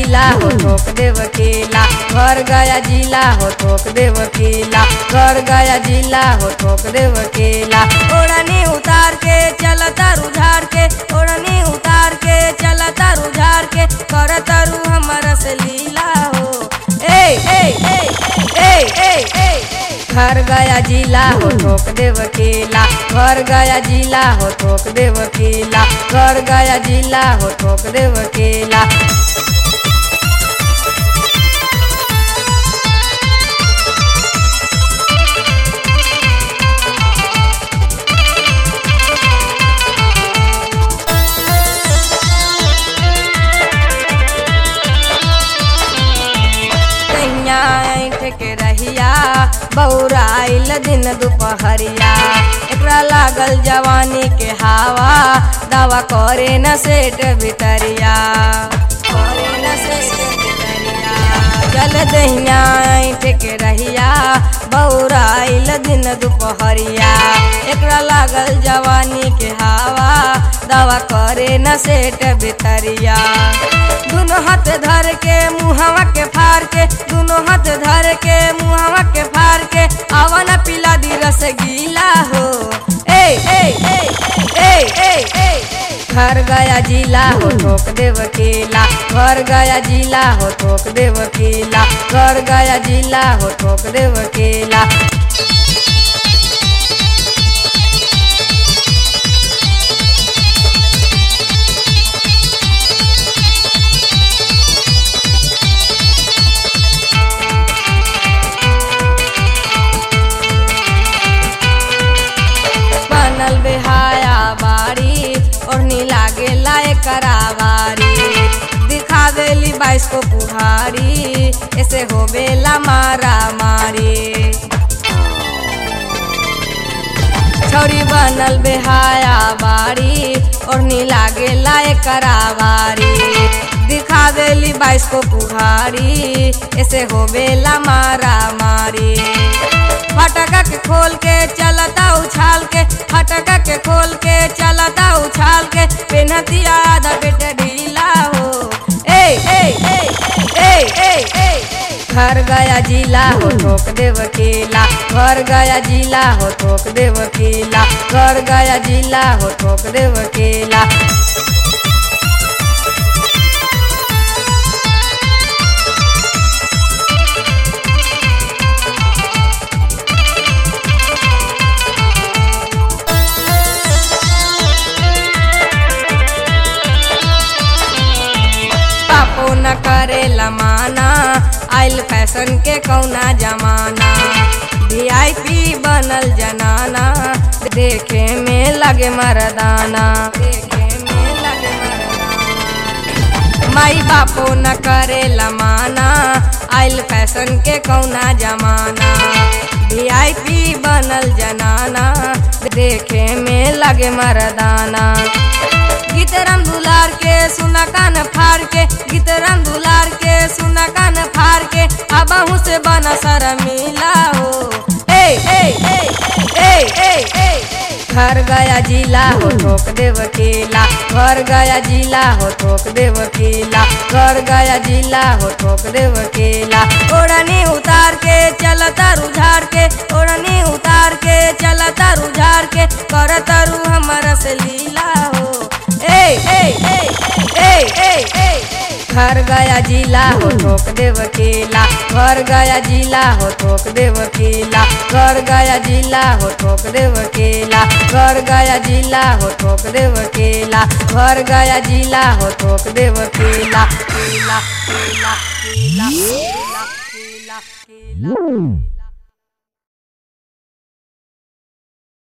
जिला हो ठोक दे वकीला घर गया जिला हो ठोक दे वकीला घर गया जिला हो ठोक दे वकीला ओढ़नी उतार के चलता रुझार के ओढ़नी उतार के चलता रुझार के कर तरु हमारा से लीला हो ए ए ए ए ए ए घर गया जिला हो ठोक दे वकीला घर गया जिला हो ठोक दे वकीला घर गया जिला हो ठोक दे वकीला कहिया ऐठ के रहिया बौराइल दिन दुपहरिया एकरा लागल जवानी के हवा दवा करे न सेठ भितरिया करे न सेठ भितरिया चल दहिया ऐठ के रहिया बौराइल दिन दुपहरिया एकरा लागल जवानी के हवा दवा करे न सेठ भितरिया दोनों हाथ धर के मुहवा के फार के दोनों हाथ धर के मुहवा के फार के आवन पिला दी रस गीला हो ए ए ए ए ए ए घर गया जिला हो ठोक दे वकीला घर गया जिला हो ठोक दे वकीला घर गया जिला हो ठोक दे वकीला बनल बेहाया बाड़ी ओढ़नी लागे लाए करावारी दिखावेली बाईस को पुहारी ऐसे हो बेला मारा मारी छौरी बनल बेहाया बाड़ी ओढ़नी लागे लाए करावारी दिखावेली बाईस को पुहारी ऐसे हो बेला मारा मारी फटका के खोल के चलता उछाल के फटका के खोल के चलता उछाल के पेनहती आधा पेट ढीला हो ए ए ए ए ए ए घर गया जिला हो ठोक दे वकीला घर गया जिला हो ठोक दे वकीला घर गया जिला हो ठोक दे वकीला पापो न करेला माना आइल फैशन के कौना जमाना वीआईपी बनल जनाना देखे में लगे मर्दाना देखे में लगे मर्दाना माई बापो न करेला माना आइल फैशन के कौना जमाना वीआईपी बनल जनाना देखे में लगे मर्दाना गीतराम दुलार के सुना कान फाड़ के गीतराम दुलार के सुना कान फाड़ के अबहू से बना सर मिला हो ए ए ए ए ए ए घर गया जिला हो ठोक दे वकीला घर गया जिला हो ठोक दे वकीला घर गया जिला हो ठोक दे वकीला ओढ़नी उतार के चलता रुझार के ओढ़नी उतार के चलता रुझार के कर तरु हमारा से लीला हो ए ए ए ए ए ए घर गया जिला हो ठोक दे वकीला घर गया जिला हो ठोक दे वकीला घर गया जिला हो ठोक दे वकीला घर गया जिला हो ठोक दे वकीला घर गया जिला हो ठोक दे वकीला कीला कीला कीला कीला कीला कीला